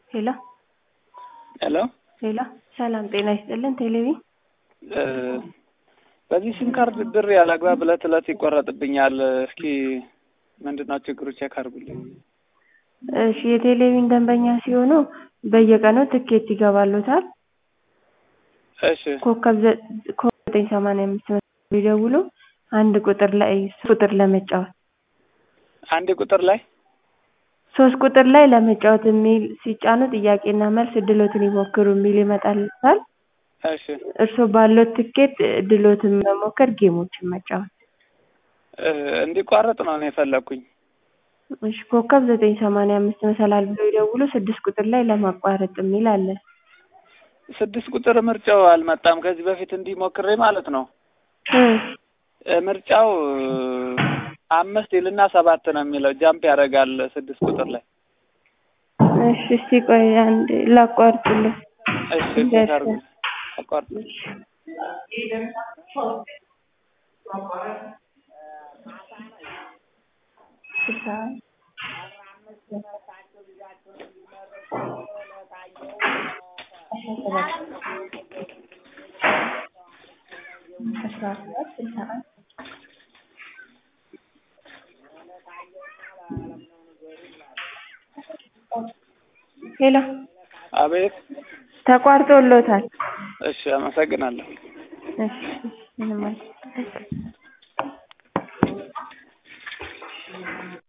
ሄሎ ሄሎ ሄሎ ሰላም ጤና ይስጥልን ቴሌቪ በዚህ ሲም ካርድ ብር ያለአግባብ እለት እለት ይቆረጥብኛል። እስኪ ምንድን ነው ችግሩ ቼክ አድርጉልኝ። እሺ የቴሌቪዥን ደንበኛ ሲሆኑ በየቀኑ ትኬት ይገባልዎታል። እሺ ኮከብ ዘ- ኮከብ ዘጠኝ ሰማንያ አምስት መስመር ቢደውሉ አንድ ቁጥር ላይ ሶስት ቁጥር ለመጫወት አንድ ቁጥር ላይ ሶስት ቁጥር ላይ ለመጫወት የሚል ሲጫኑ ጥያቄና መልስ እድሎትን ይሞክሩ የሚል ይመጣልዎታል። እሺ እርስዎ ባለዎት ትኬት እድልዎትን መሞከር ጌሞችን መጫወት። እ እንዲቋረጥ ነው እኔ የፈለኩኝ። እሺ ኮከብ ዘጠኝ ሰማንያ አምስት መሰላል ብለው ይደውሉ ስድስት ቁጥር ላይ ለማቋረጥ የሚል አለ። ስድስት ቁጥር ምርጫው አልመጣም። ከዚህ በፊት እንዲህ ሞክሬ ማለት ነው። እ እ ምርጫው አምስት ይልና ሰባት ነው የሚለው ጃምፕ ያደርጋል ስድስት ቁጥር ላይ። እሺ እስቲ ቆይ አንዴ ላቋርጥልህ። እሺ ቼክ አድርጉ። አቋርጥ ሄሎ አቤት። ተቋርጦልዎታል። እሺ አመሰግናለሁ። እሺ ምንም አይደለም።